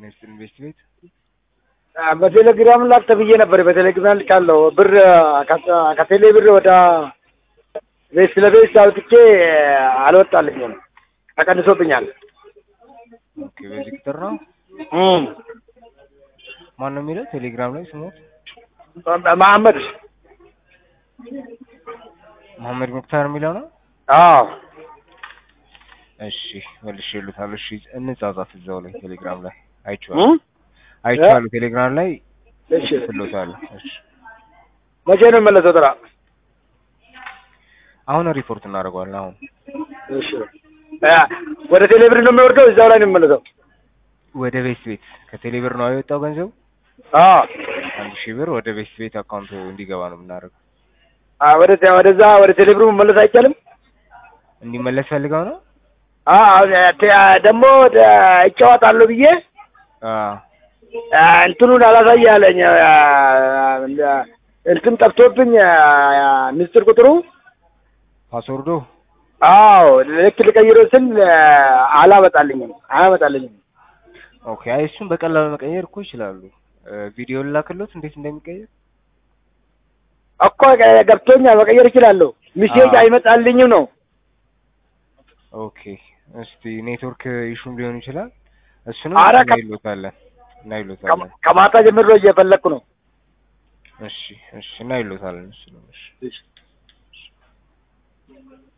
ይስጥልኝ ቤት ቤት በቴሌግራም ላክ ተብዬ ነበር። በቴሌግራም ልካለሁ። ብር ከ- ከቴሌ ብር ወደ ቤት ስለ ቤት አውጥቼ አልወጣልኝም፣ ተቀንሶብኛል። ኦኬ በዚህ ቁጥር ነው እም። ማን ነው የሚለው ቴሌግራም ላይ ስሞት መሐመድ መሐመድ ሙክታር የሚለው ነው አዎ እሺ መልሼ እልዎታለሁ እሺ እንጻጻፍ እዛው ላይ ቴሌግራም ላይ አይቼዋለሁ እም? አይቼዋለሁ ቴሌግራም ላይ እሺ እልዎታለሁ እሺ መቼ ነው የመለሰው? ጥራ አሁን ሪፖርት እናደርገዋለን አሁን እሺ እ ወደ ቴሌ ብር ነው የሚወርደው? እዛው ላይ ነው የሚመለሰው? ወደ ቤት ቤት ከቴሌ ብር ነው የወጣው ገንዘቡ አዎ አንድ ሺህ ብር ወደ ቤት ቤት አካውንቱ እንዲገባ ነው የምናደርገው አ ወደ ወደዛ ወደ ቴሌ ብሩ መመለስ አይቻልም? እንዲመለስ ፈልገው ነው አዎ ደግሞ እጫወታለሁ ብዬ አዎ አ፣ እንትኑን አላሳይ አለኝ። አ፣ እንትን ጠፍቶብኝ አ፣ ምስጢር ቁጥሩ ፓስወርዶ አዎ ልክ ልቀይሮ ስል አ፣ አላመጣልኝም አያመጣልኝም። ኦኬ አይ እሱን በቀላሉ መቀየር እኮ ይችላሉ እ፣ ቪዲዮ ልላክሎት እንዴት እንደሚቀየር እኮ ገብቶኛል፣ መቀየር እችላለሁ። ሚሴጅ አዎ። አይመጣልኝም ነው። ኦኬ እስቲ ኔትወርክ ኢሹም ሊሆን ይችላል እሱንም ኧረ ከ- እናይሎታለን እናይሎታለን ከማ- ከማታ ጀምሮ እየፈለግኩ ነው። እሺ እሺ እናይሎታለን እሱንም እሺ እሺ